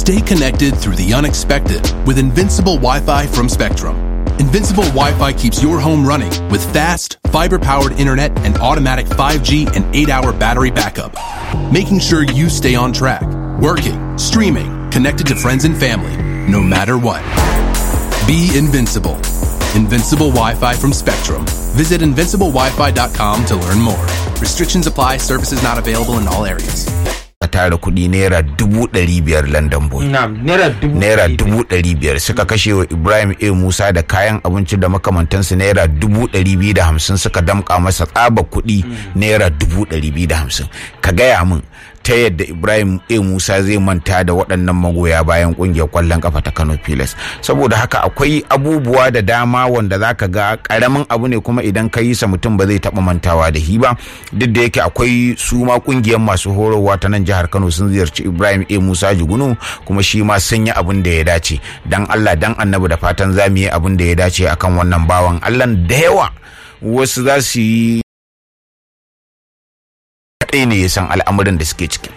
Stay connected through the unexpected with Invincible Wi Fi from Spectrum. Invincible Wi Fi keeps your home running with fast, fiber powered internet and automatic 5G and 8 hour battery backup, making sure you stay on track, working, streaming, connected to friends and family, no matter what. Be invincible. Invincible Wi Fi from Spectrum. Visit invinciblewifi.com to learn more. Restrictions apply, services not available in all areas. a tara kuɗi naira dubu ɗari biyar london boy naira dubu naira dubu ɗari biyar suka kashe wa ibrahim a musa da kayan abinci da makamantansu naira dubu ɗari biyu da hamsin suka damƙa masa tsaba kuɗi naira dubu ɗari biyu da hamsin ka gaya min ta yadda ibrahim a musa zai manta da waɗannan magoya bayan ƙungiyar ƙwallon ƙafa ta kano pilas saboda haka akwai abubuwa da dama wanda za ka ga ƙaramin abu ne kuma idan ka yi sa mutum ba zai taɓa mantawa da shi ba duk da yake akwai su ma ƙungiyar masu horarwa ta nan jihar kano sun ziyarci ibrahim a musa jugunu kuma shi ma sun yi abin da ya dace dan allah dan annabi da fatan za mu yi abin da ya dace akan wannan bawan allah da yawa wasu za su yi kaɗai ne ya san al'amuran da suke ciki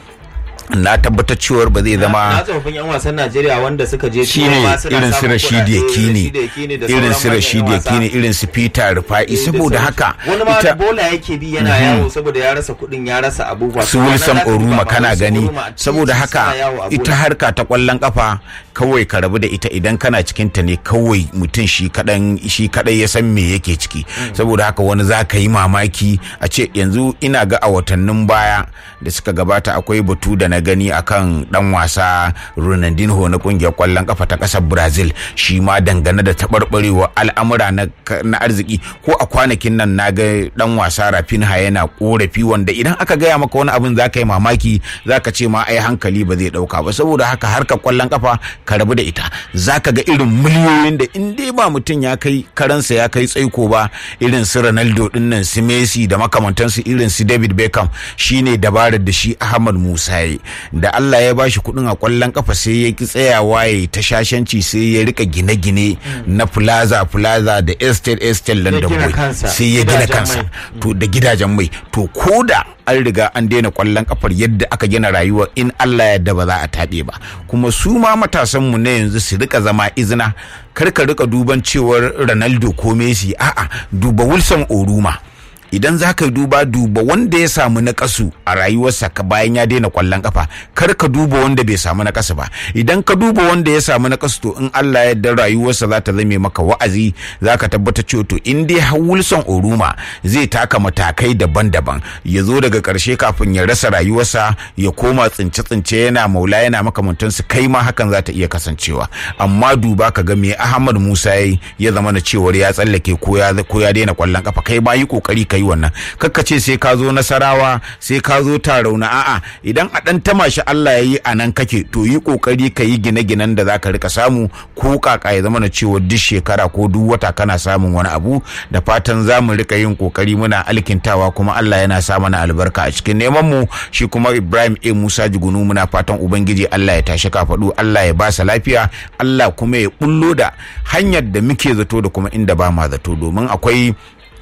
na tabbatar cewar ba zai na zama tsofaffin yan wasan Najeriya wanda suka je shine turai ma suna irin su samun Rashidi kuɗaɗe, Yakini Rashidi Yakini da irin sauran su manyan Rashidi yan wasa. Yakini irin su Peter Rufa'i Eh, da saboda sauransu. haka wani ma ita bola yake bi yana yawo saboda ya rasa kuɗin ya rasa abubuwa su To, Wilson ranar za ka duba Oruma ma kana Wilson gani Oruma a titi saboda suna haka yawo a ita bola. harka ta kwallon kafa kawai ka rabu da ita idan kana cikin ta ne kawai mutum shi kadan shi kadai ya san me yake ciki saboda haka wani za ka yi mamaki a ce yanzu ina ga a watannin baya da suka gabata akwai batu da na gani akan dan wasa Ronaldinho na kungiyar kwallon kafa ta kasar Brazil shi ma dangane da taɓarɓarewa al'amura na, na arziki ko a kwanakin nan na ga dan wasa Rafinha yana korafi wanda idan aka gaya maka wani abin za ka yi mamaki za ka ce ma ai hankali ba zai dauka ba saboda haka harkar kwallon kafa ka rabu da ita za ka ga irin miliyoyin da in dai ba mutum ya kai karansa ya kai tsaiko ba irin su Ronaldo din nan su Messi da makamantansu irin su David Beckham shine dabarar da shi Ahmad Musa yayi da Allah ya bashi kuɗin a kwallon kafa sai ya ki tsayawa ya ta shashanci sai ya rika gine-gine na plaza plaza da estate estate London gina Boy kansa, sai ya gina gidajen kansa mai. to da gidajen mai to koda an riga an daina kwallon kafar yadda aka gina rayuwa in Allah yadda ba za a taɓe ba kuma su ma matasan mu na yanzu su rika zama izina kar ka rika duban cewar Ronaldo ko Messi a'a duba Wilson Oruma idan za ka yi duba duba wanda ya samu na kasu a rayuwarsa ka bayan ya daina kwallon kafa kar ka duba wanda bai samu na kasu ba idan ka duba wanda ya samu na kasu to in Allah ya yarda rayuwarsa za ta zame maka wa'azi za ka tabbata cewa to in dai har Wilson Oruma zai taka matakai daban-daban ya zo daga karshe kafin ya rasa rayuwarsa ya koma tsince-tsince yana maula yana makamantansu kai ma hakan za ta iya kasancewa amma duba ka ga me Ahmad Musa yayi ya zama na cewar ya tsallake ko ya ko ya daina kwallon kafa kai ma yi kokari ka yi wannan kakka ce sai ka zo nasarawa sai ka zo tarauna a'a idan a dan tamashi Allah ya yi a nan kake to yi kokari ka yi gine-ginen da zaka rika samu ko kaka ya zama na cewa duk shekara ko duk wata kana samun wani abu da fatan za mu rika yin kokari muna alkintawa kuma Allah yana sa mana albarka a cikin neman mu shi kuma Ibrahim A Musa Jigunu muna fatan ubangiji Allah ya tashi kafaɗu Allah ya ba sa lafiya Allah kuma ya bullo da hanyar da muke zato da kuma inda ba ma zato domin akwai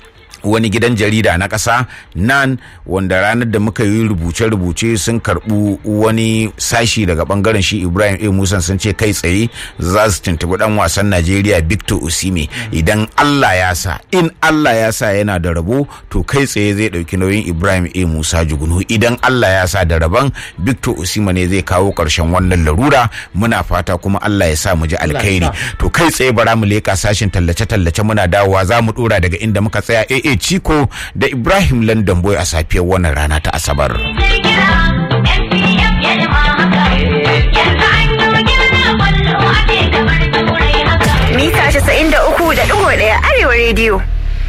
wani gidan jarida na ƙasa nan wanda ranar da muka yi rubuce-rubuce sun karɓu wani sashi daga ɓangaren shi ibrahim a musan sun ce kai tsaye za su tuntuɓi ɗan wasan najeriya victor osime idan allah ya sa in allah ya sa yana da rabo to kai tsaye zai ɗauki nauyin ibrahim a musa jugunu idan allah ya sa da rabon victor osime ne zai kawo ƙarshen wannan larura muna fata kuma allah ya sa mu ji alkhairi to kai tsaye bara mu leƙa sashin tallace-tallace muna dawowa za mu ɗora daga inda muka tsaya AA Chiko da Ibrahim London Boy a safiyar wannan rana ta Asabar. Mita 93.1 Arewa Radio.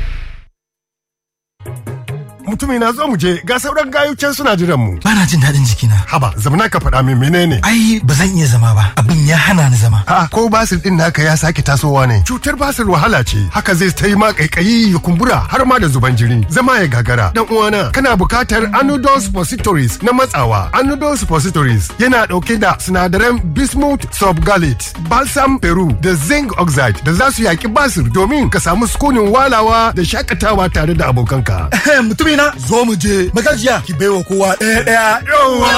mutumi na zo mu je ga sauran gayucen suna jiran mu Bana jin daɗin jikina. haba zamana ka faɗa min menene Ai, ba zan iya zama ba. Abin ya hana ni zama. a ko basir din naka ya sake tasowa ne cutar basir wahala ce haka zai ta yi ma kaikayi ya kumbura har ma da zuban jini zama ya gagara dan uwana kana bukatar anodol suppositories na matsawa anodol suppositories yana dauke da sinadaran bismuth subgalate balsam peru da zinc oxide da za su yaki basir domin ka samu sukunin walawa da shakatawa tare da abokanka Mutumina, zo mu je. Magajiya, ki baiwa kowa ɗaya ɗaya. Yawwa.